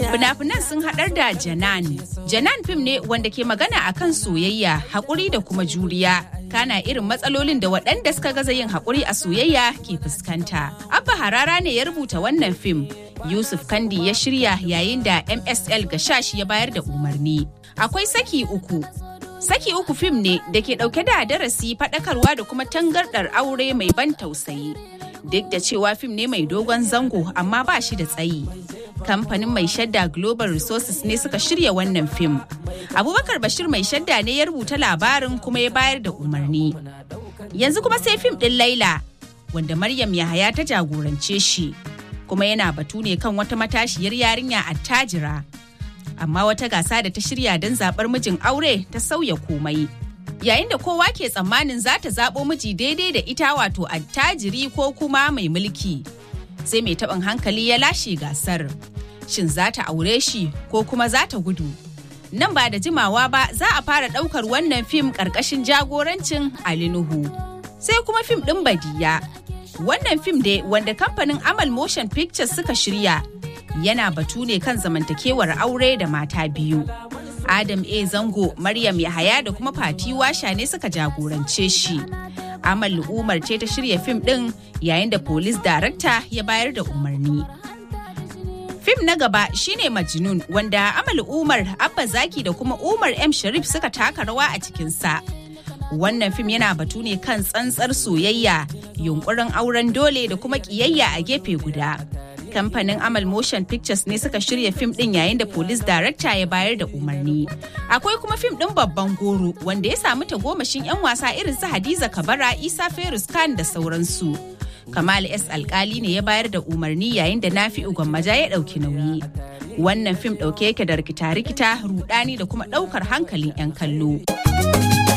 Fina-finan sun haɗar da Janan. Janan fim ne wanda ke magana akan soyayya, haƙuri da kuma juriya. Kana irin matsalolin da waɗanda suka gaza yin haƙuri a soyayya ke fuskanta. Abba Harara ne ya rubuta wannan fim. Yusuf Kandi ya shirya yayin da MSL Gashash ya bayar da umarni. Akwai saki uku. Saki uku fim ne da ke ɗauke da darasi faɗakarwa da kuma tangardar aure mai ban tausayi. Duk da cewa fim ne mai dogon zango amma ba shi da tsayi. Kamfanin mai shadda Global Resources ne suka shirya wannan fim. Abubakar Bashir mai shadda ne ya rubuta labarin kuma ya bayar da umarni. Yanzu kuma sai fim ɗin Laila, wanda Maryam Yahaya ta jagorance shi. Kuma yana batu ne kan wata matashiyar yarinya attajira. Amma wata gasa da ta shirya don zaɓar mijin aure ta sauya komai. Yayin da kowa ke tsammanin za ta zaɓo miji daidai da ita wato attajiri ko kuma mai mulki. Sai mai taɓin hankali ya lashe gasar. Shin za ta aure shi ko kuma za ta gudu? Nan ba da jimawa ba za a fara ɗaukar wannan fim ƙarƙashin jagorancin Ali Nuhu. Sai kuma fim ɗin Badiya. Wannan fim dai wanda kamfanin Amal Motion Pictures suka shirya yana batu ne kan zamantakewar aure da mata biyu. Adam A. Zango, Maryam Yahaya da kuma Fati Washa ne suka jagorance shi. Amal Umar ce ta shirya fim ɗin yayin da Police Director ya bayar da umarni. Fim na gaba shine Majnun wanda Amal Umar, Abba Zaki da kuma Umar M. Sharif suka taka rawa a cikinsa. Wannan fim yana batu ne kan tsantsar soyayya, yunkurin auren dole da kuma ƙiyayya a gefe guda. kamfanin Amal Motion Pictures ne suka shirya fim din yayin da Police Director ya bayar da umarni. Akwai kuma fim din babban goro wanda ya samu tagomashin 'yan wasa irin su Hadiza Kabara, Isa Ferus Khan da sauransu. Kamal S. Alkali ne ya bayar da umarni yayin da Nafi Gwammaja ya ɗauki nauyi. Wannan fim ɗauke yake da rikita-rikita, rudani da kuma ɗaukar hankalin 'yan kallo.